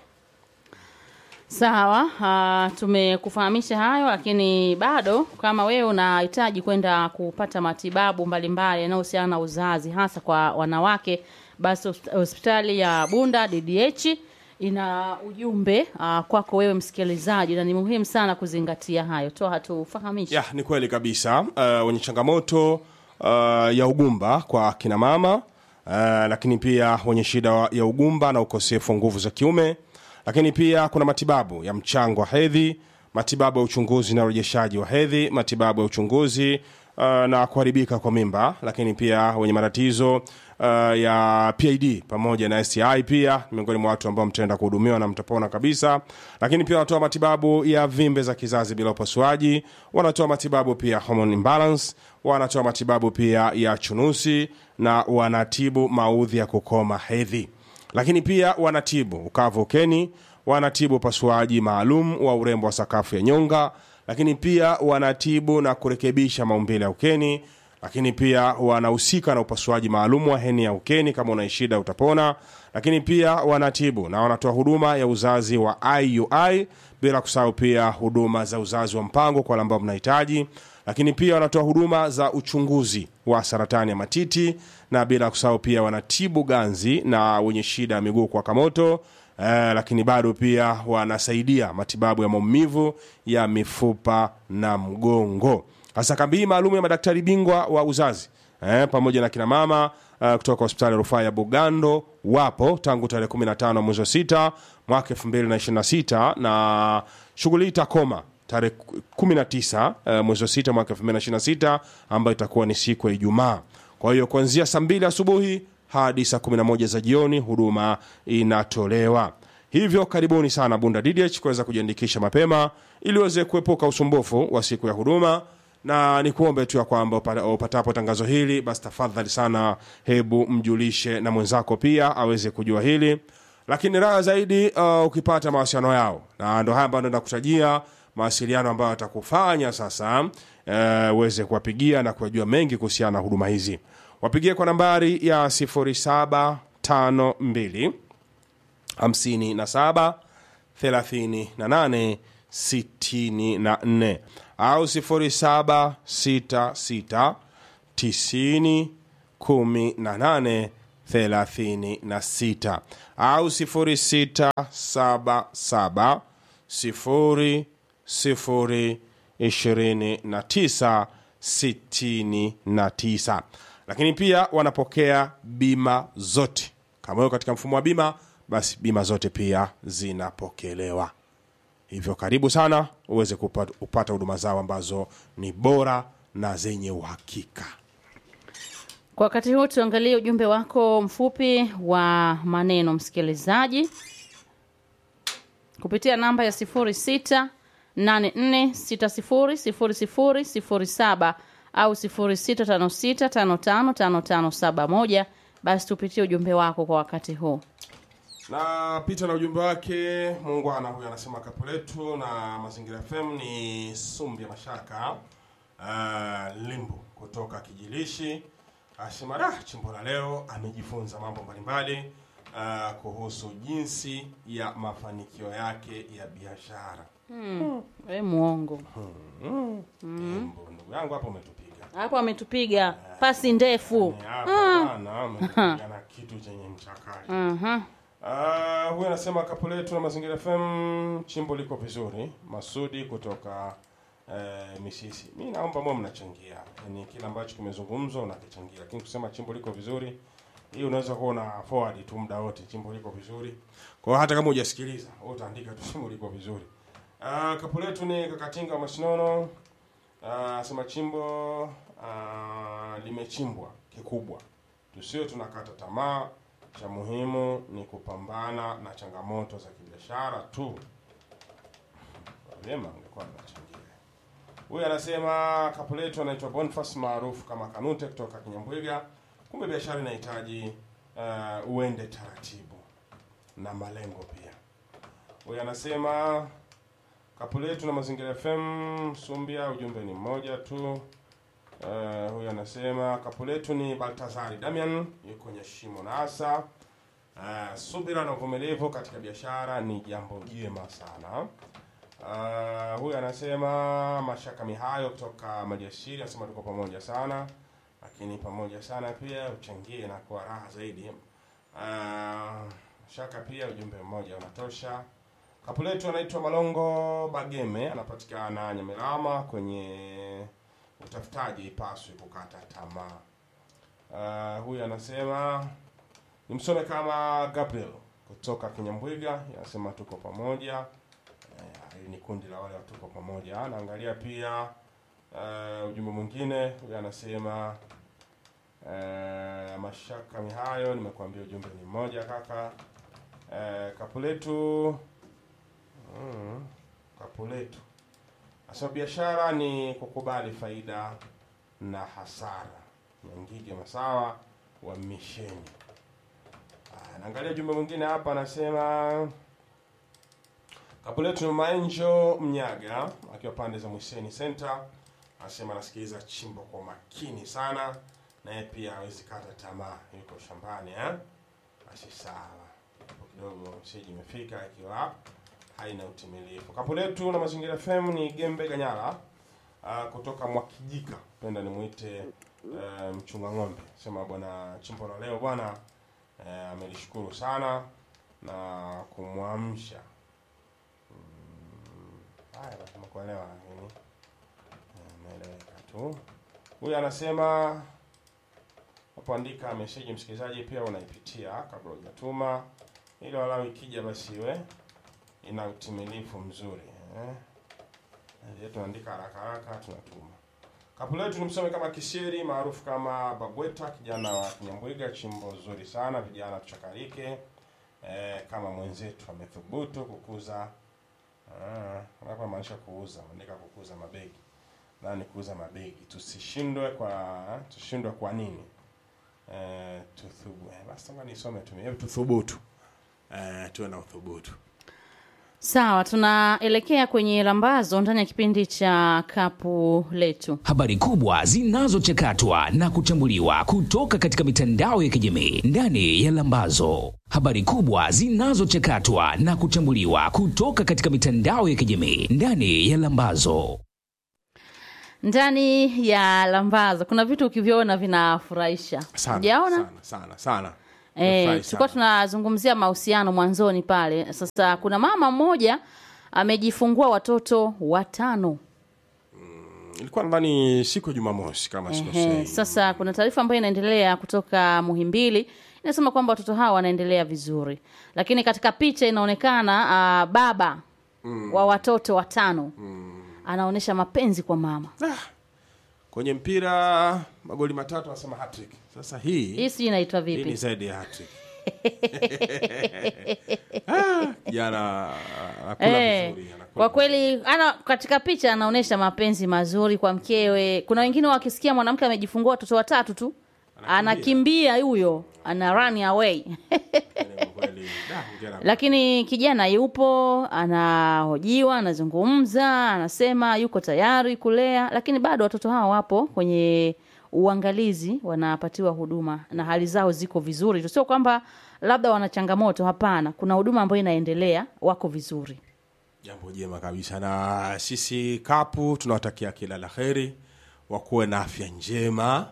Sawa, uh, tumekufahamisha hayo, lakini bado kama wewe unahitaji kwenda kupata matibabu mbalimbali yanayohusiana na uzazi hasa kwa wanawake, basi hosp- hospitali ya Bunda DDH ina ujumbe uh, kwako wewe msikilizaji, na ni muhimu sana kuzingatia hayo. Toa hatufahamisha.
Ya, ni kweli kabisa. Uh, wenye changamoto uh, ya ugumba kwa kina mama uh, lakini pia wenye shida ya ugumba na ukosefu wa nguvu za kiume, lakini pia kuna matibabu ya mchango wa hedhi, matibabu ya uchunguzi na urejeshaji wa hedhi, matibabu ya uchunguzi uh, na kuharibika kwa mimba, lakini pia wenye matatizo uh, ya PID pamoja na STI pia ni miongoni mwa watu ambao mtaenda kuhudumiwa na mtapona kabisa. Lakini pia wanatoa matibabu ya vimbe za kizazi bila upasuaji, wanatoa matibabu pia hormone imbalance, wanatoa matibabu pia ya chunusi na wanatibu maudhi ya kukoma hedhi lakini pia wanatibu ukavu ukeni, wanatibu upasuaji maalum wa urembo wa sakafu ya nyonga, lakini pia wanatibu na kurekebisha maumbile ya ukeni, lakini pia wanahusika na upasuaji maalum wa heni ya ukeni kama una shida utapona, lakini pia wanatibu na wanatoa huduma ya uzazi wa IUI, bila kusahau pia huduma za uzazi wa mpango kwa wale ambao mnahitaji, lakini pia wanatoa huduma za uchunguzi wa saratani ya matiti na bila kusahau pia wanatibu ganzi na wenye shida ya miguu kuwaka moto eh, lakini bado pia wanasaidia matibabu ya maumivu ya mifupa na mgongo hasa kambi hii maalum ya madaktari bingwa wa uzazi eh, pamoja na kina mama uh, kutoka hospitali ya rufaa ya Bugando wapo tangu tarehe 15 mwezi wa sita mwaka 2026 na shughuli hii itakoma tarehe 19 uh, mwezi wa sita mwaka 2026 ambayo itakuwa ni siku ya Ijumaa. Kwa hiyo kuanzia saa mbili asubuhi hadi saa 11 za jioni huduma inatolewa. Hivyo karibuni sana Bunda DDH kuweza kujiandikisha mapema ili uweze kuepuka usumbufu wa siku ya huduma na nikuombe tu ya kwamba upa- upatapo tangazo hili basi tafadhali sana hebu mjulishe na mwenzako pia aweze kujua hili lakini raha zaidi uh, ukipata mawasiliano yao na ndo haya ambayo nakutajia mawasiliano ambayo atakufanya sasa uh, uweze kuwapigia na kujua mengi kuhusiana na huduma hizi wapigie kwa nambari ya 0752 57 38 64 au 0766 90 18 36 au 0677 0 0 29 69 lakini pia wanapokea bima zote kama hiyo katika mfumo wa bima basi bima zote pia zinapokelewa hivyo karibu sana uweze kupata kupata huduma zao ambazo ni bora na zenye uhakika
Kwa wakati huu tuangalie ujumbe wako mfupi wa maneno msikilizaji kupitia namba ya 06 84600007 au 0656555571 basi tupitie ujumbe wako kwa wakati huu.
na pita na ujumbe wake muungwana huyu anasema kapu letu na mazingira fm ni sumbi ya mashaka uh, limbu kutoka kijilishi asema da chimbo la leo amejifunza mambo mbalimbali uh, kuhusu jinsi ya mafanikio yake ya biashara
We muongo
Limbu, ndugu yangu hapo umetupiga
hapo ametupiga pasi ndefu.
Ni hapa bwana, umetupiga na kitu chenye mchakato
Mhm.
Ah, huyu anasema kapu letu na mazingira FM chimbo liko vizuri. Masudi kutoka eh, Misisi. Mi naomba mwe mnachangia, yani kile ambacho kimezungumzwa unakichangia, lakini kusema chimbo liko vizuri, hii unaweza kuwa una forward tu muda wote, chimbo liko vizuri. Kwa hiyo hata kama hujasikiliza, wewe utaandika tu chimbo liko vizuri. Ah, kapu letu ni kakatinga wa Masinono. Ah, sema chimbo ah, limechimbwa kikubwa, tusiwe tunakata tamaa. Cha muhimu ni kupambana na changamoto za kibiashara tu. Vyema, angekuwa anachangia. Huyu anasema kapu letu anaitwa Boniface maarufu kama Kanute kutoka Kinyambwiga. Kumbe biashara inahitaji uh, uende taratibu na malengo pia. Huyu anasema kapu letu na mazingira FM Sumbia, ujumbe ni mmoja tu. Uh, huyu anasema kapu letu ni Baltazari Damian yuko kwenye shimo na asa. Uh, subira na uvumilivu katika biashara ni jambo jema sana. Uh, huyu anasema Mashaka Mihayo kutoka Maliasiri anasema tuko pamoja sana, lakini pamoja sana pia uchangie na kuwa raha zaidi. Uh, Shaka pia ujumbe mmoja unatosha. Kapu letu anaitwa Malongo Bageme, anapatikana Nyamirama kwenye utafutaji ipaswi kukata tamaa. Uh, huyu anasema nimsome kama Gabriel kutoka Kinyambwiga, anasema tuko pamoja. Eh, Hili ni kundi la wale watuko pamoja. Naangalia pia uh, ujumbe mwingine, huyu anasema uh, Mashaka Mihayo, nimekuambia ujumbe ni mmoja kaka. Uh, kapu letu mm, kapu letu Asema biashara ni kukubali faida na hasara. Nyangige Masawa wa Misheni. Ah, Naangalia jumbe mwingine hapa anasema kapu letu ni Maenjo Mnyaga akiwa pande za Mwiseni Center. Anasema anasikiliza chimbo kwa makini sana, naye pia hawezi kata tamaa, yuko shambani eh? Basi sawa, hapo kidogo mseji imefika ikiwa haina utimilifu. Kapu letu na mazingira FM ni Gembe Ganyala uh, kutoka Mwakijika, penda nimwite uh, mchunga ng'ombe, sema bwana chimbo la leo bwana uh, amelishukuru sana na kumwamsha mm, haya basi kuelewa lakini eh, imeeleweka tu. Huyu anasema hapo, andika meseji msikilizaji, pia unaipitia kabla hujatuma, ili walau ikija basi iwe ina utimilifu mzuri eh. Eh, tunaandika haraka haraka tunatuma. Kapu letu nimsome kama Kisieri maarufu kama Babweta, kijana wa Kinyambwiga, chimbo zuri sana, vijana tuchakarike. Eh, kama mwenzetu amethubutu kukuza ah, hapa maanisha kuuza, andika kukuza mabegi. Na ni kuuza mabegi. Tusishindwe kwa tushindwe kwa nini? Eh, tuthubu. Eh, basi ngoja nisome tu. Hebu tuthubutu. Eh, tuwe na uthubutu.
Sawa, tunaelekea kwenye lambazo ndani ya kipindi cha kapu letu.
Habari kubwa zinazochakatwa na kuchambuliwa kutoka katika mitandao ya kijamii ndani ya Lambazo. Habari kubwa zinazochakatwa na kuchambuliwa kutoka katika mitandao ya kijamii ndani ya Lambazo.
Ndani ya lambazo kuna vitu ukiviona vinafurahisha.
Sana,
Hujaona?
sana, sana, sana.
Eh,
Nimefurahi
tulikuwa
sana.
tunazungumzia mahusiano mwanzoni pale. Sasa kuna mama mmoja amejifungua watoto watano.
Ilikuwa nadhani siku ya Jumamosi kama
Ehe,
sikosei.
sasa kuna taarifa ambayo inaendelea kutoka Muhimbili inasema kwamba watoto hawa wanaendelea vizuri, lakini katika picha inaonekana ah, baba wa watoto watano anaonyesha mapenzi kwa mama.
Kwenye mpira magoli matatu anasema hat-trick. Sasa hii
Hii sijui inaitwa
hii ni
vipi?
zaidi ya hat-trick. Ah, Jana anakula
Eh,
vizuri, anakula
kwa
vizuri.
kweli ana katika picha anaonyesha mapenzi mazuri kwa mkewe. Kuna wengine wakisikia mwanamke amejifungua watoto watatu tu anakimbia huyo, ana run away
Yaani kwa kweli, da, hongera.
lakini kijana yupo anahojiwa anazungumza anasema yuko tayari kulea lakini bado watoto hao wapo kwenye uangalizi wanapatiwa huduma na hali zao ziko vizuri tu sio kwamba labda wana changamoto hapana kuna huduma ambayo inaendelea wako vizuri
Jambo jema kabisa, na sisi kapu tunawatakia kila la heri, wakuwe na afya njema.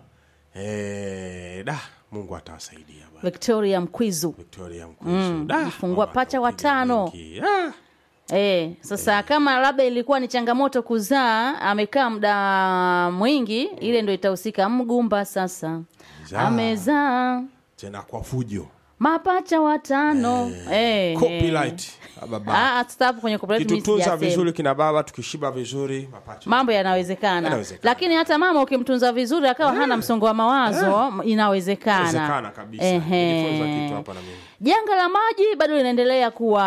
Eh, da, Mungu atawasaidia bwana.
victoria mkwizu
Victoria Mkwizu. Da,
jifungua
mama
pacha
atapiga
watano.
mwingi. Ah,
E, sasa kama labda ilikuwa ni changamoto kuzaa amekaa muda mwingi ile ndo itahusika mgumba sasa
Zaa.
amezaa
tena kwa fujo.
mapacha watano eh,
Copyright. Ah, baba.
Ah, tutapo kwenye copyright mimi
Kitutunza
sijasema.
vizuri kina baba, tukishiba vizuri mapacha.
mambo yanawezekana
Yanawezekana.
lakini hata mama ukimtunza vizuri akawa hana msongo wa mawazo inawezekana
Inawezekana kabisa.
Ehe.
Nijifunza kitu hapa na mimi.
janga la maji bado linaendelea kuwa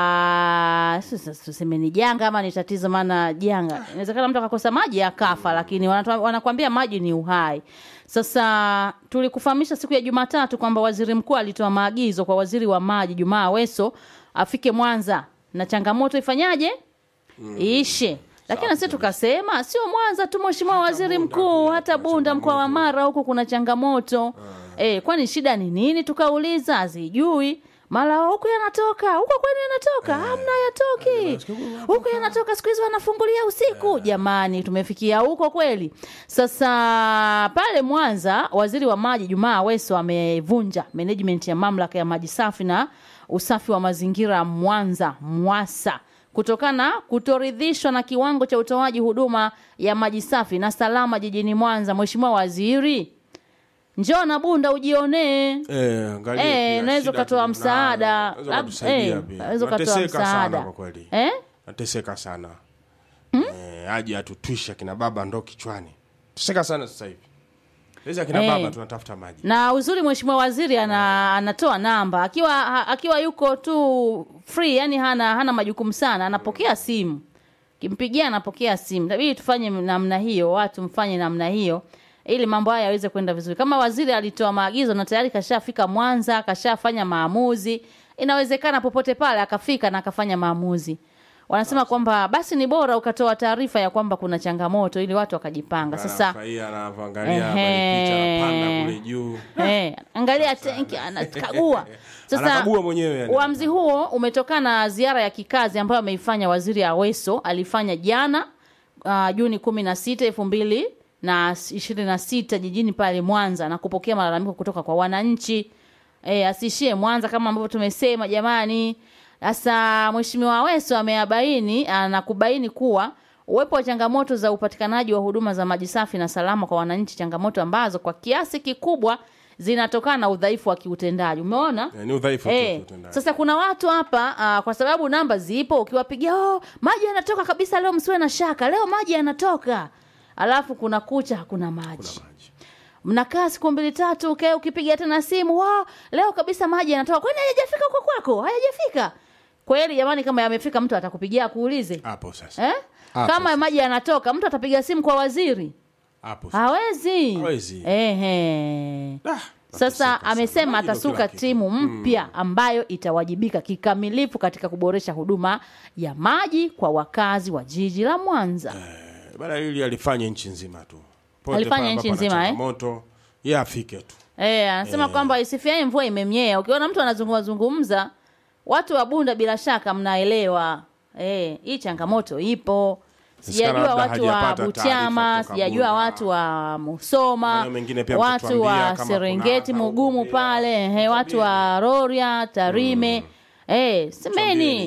sasa tuseme ni janga ama ni tatizo maana janga inawezekana mtu akakosa maji akafa lakini wanatu- wanakuambia maji ni uhai sasa tulikufahamisha siku ya jumatatu kwamba waziri mkuu alitoa maagizo kwa waziri wa maji jumaa aweso afike mwanza na changamoto ifanyaje iishe lakini na sisi tukasema sio mwanza tu mheshimiwa waziri
Bunda
mkuu
pia
hata
kuna
bunda mkoa wa
changamoto.
mara huku kuna changamoto eh, kwani shida ni nini tukauliza azijui mara huku yanatoka huko kwenu yanatoka hamna yatoki huku yanatoka siku hizi wanafungulia usiku jamani tumefikia huko kweli sasa pale mwanza waziri wa maji jumaa aweso amevunja management ya mamlaka ya maji safi na usafi wa mazingira mwanza mwasa kutokana na kutoridhishwa na kiwango cha utoaji huduma ya maji safi na salama jijini Mwanza. Mheshimiwa Waziri, njoo na Bunda ujionee.
Eh, angalia
Eh,
pia
unaweza
shida
ukatoa
tulizo
msaada.
nazo. Unaweza
Lab-
kutusaidia
eh,
pia.
unaweza ukatoa
Nateseka sana
msaada.
kwa kweli.
Eh?
Nateseka sana. Eh, aje atutwisha kina baba ndo kichwani. Teseka sana sasa hivi. Sasa kina
Eh.
baba tunatafuta maji.
Na uzuri mheshimiwa waziri ana, anatoa namba akiwa ha- akiwa yuko tu free, yani hana hana majukumu sana, anapokea simu. Kimpigia anapokea simu. Tabidi tufanye namna hiyo, watu mfanye namna hiyo ili mambo haya yaweze kwenda vizuri. Kama waziri alitoa maagizo na tayari kashafika Mwanza, kashafanya maamuzi, inawezekana popote pale akafika na akafanya maamuzi. Wanasema kwamba basi ni bora ukatoa taarifa ya kwamba kuna changamoto ili watu wakajipanga. Sasa
Anafurahia anavyoangalia
Ehe.
habari picha anapanda kule juu.
Eh, angalia tenki anakagua. Sasa
Anakagua mwenyewe yani.
uamuzi huo umetokana na ziara ya kikazi ambayo ameifanya waziri Aweso alifanya jana uh, Juni kumi na sita elfu mbili na ishirini na sita jijini pale Mwanza na kupokea malalamiko kutoka kwa wananchi. E, asiishie Mwanza kama ambavyo tumesema jamani. Sasa Mheshimiwa Aweso ameabaini ah, na kubaini kuwa uwepo wa changamoto za upatikanaji wa huduma za maji safi na salama kwa wananchi, changamoto ambazo kwa kiasi kikubwa zinatokana na udhaifu wa kiutendaji. Umeona?
Eh, ni udhaifu tu
Eh,
kiutendaji.
sasa kuna watu hapa ah, kwa sababu namba zipo, ukiwapigia oh, maji yanatoka kabisa leo, msiwe na shaka, leo maji yanatoka, alafu kuna kucha hakuna maji mnakaa siku mbili tatu, okay, ukipiga tena simu wow, leo kabisa maji yanatoka. Kwani hayajafika huko kwako? Hayajafika kweli? Jamani, kama yamefika, mtu atakupigia akuulize
hapo sasa
eh?
Hapo
Kama
sasa.
maji yanatoka, mtu atapiga simu kwa waziri?
hapo sasa.
Hawezi.
Hawezi.
Ehe.
Ah,
Sasa
nateseka
amesema
sana. Maji ndo
atasuka
kila kitu.
timu mpya ambayo itawajibika kikamilifu katika kuboresha huduma ya maji kwa wakazi wa jiji la Mwanza.
Eh, bana hili alifanya nchi nzima tu Pote
Alifanya
pale
nchi
ambapo ana
nzima, eh?
changamoto ye afike tu
Eh, anasema kwamba isifiae mvua imemnyea. Ukiona mtu anazungumza zungumza, watu wa Bunda bila shaka mnaelewa. Eh, hii changamoto ipo. Sijajua
labda
watu wa
hajapata
Butiama,
taarifa kutoka
sijajua
Bunda.
watu wa Musoma,
Maeneo mengine pia
watu
mtatuambia
wa
kama kuna
Serengeti,
au
Mugumu
Bumbea.
pale, eh, watu wa Rorya, Tarime. Eh, semeni